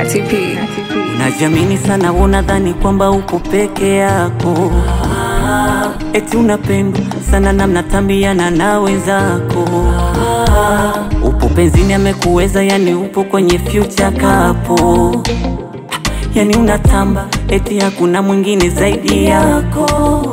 Kati P. Unajiamini sana, unadhani kwamba uko peke yako, eti unapendwa sana na mnatambiana na wenzako. Upo penzini amekuweza, yani upo kwenye future kapo, yani unatamba eti hakuna mwingine zaidi yako.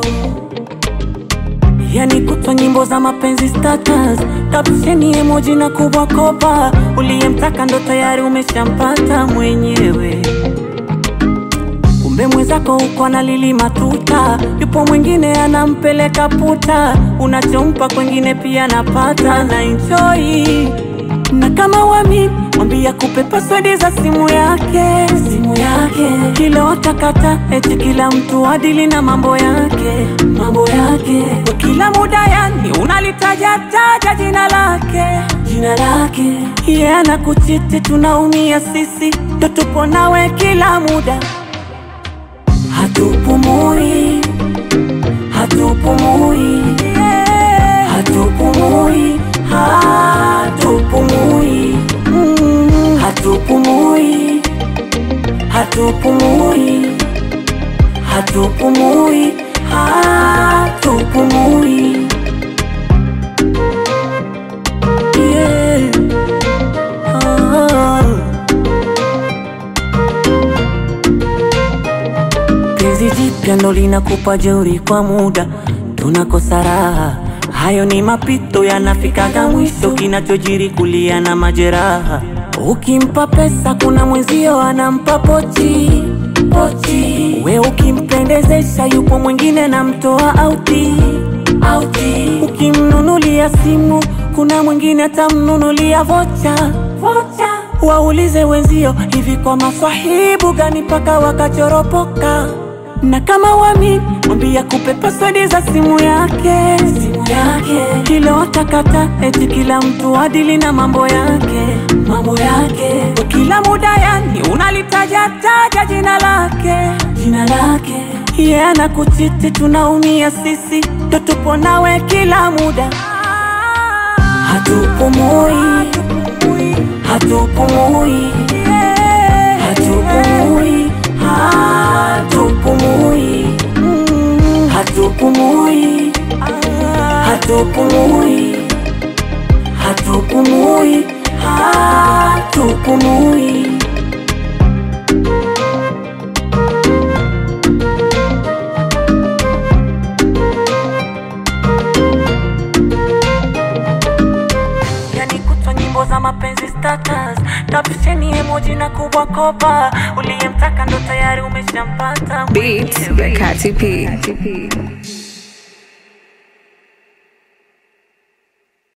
Yani kutwa nyimbo za mapenzi status, kapsheni emoji na kubwa kopa. Uliyemtaka ndo tayari umeshampata mwenyewe, kumbe mwenzako uko na lili matuta, yupo mwingine anampeleka puta. Unachompa kwengine pia napata na enjoy na kama wami mwambia kupe password za simu yake, simu yake kila watakata, eti kila mtu adili na mambo yake, mambo yake kwa kila muda, yani unalitaja taja jina lake, jina lake yeye yeah, anakuchiti, tunaumia sisi, ndo tupo nawe kila muda, hatupumui, hatupumui, hatupumui, hatupumui, mm, hatupumui, hatupumui, hatupumui, hatupumui, yeah. Ah. Penzi jipya ndo linakupa jeuri kwa muda, tunakosa raha. Hayo ni mapito yanafikaga mwisho, kinachojiri kulia na majeraha. Ukimpa pesa kuna mwenzio anampa pochi pochi, we ukimpendezesha yupo mwingine namtoa auti auti. Ukimnunulia simu kuna mwingine atamnunulia vocha vocha. Waulize wenzio hivi, kwa maswahibu gani mpaka wakachoropoka? Na kama wami mwambia kupe password za simu yake, simu yake kila watakata, eti kila mtu adili na mambo yake, mambo yake kwa kila muda, yani unalitaja taja jina lake, jina lake yeye yeah, anakuchiti, tunaumia sisi, ndo tupo nawe kila muda, hatupumui, hatupumui, hatupumui, hatupumui, mm, hatupumui, hatupumui, hatupumui, hatupumui. Yani kutwa nyimbo za mapenzi status, kapsheni emoji na kubwa kopa. Uliyemtaka ndo tayari umeshampata Beats mwenyewe. by Kati P.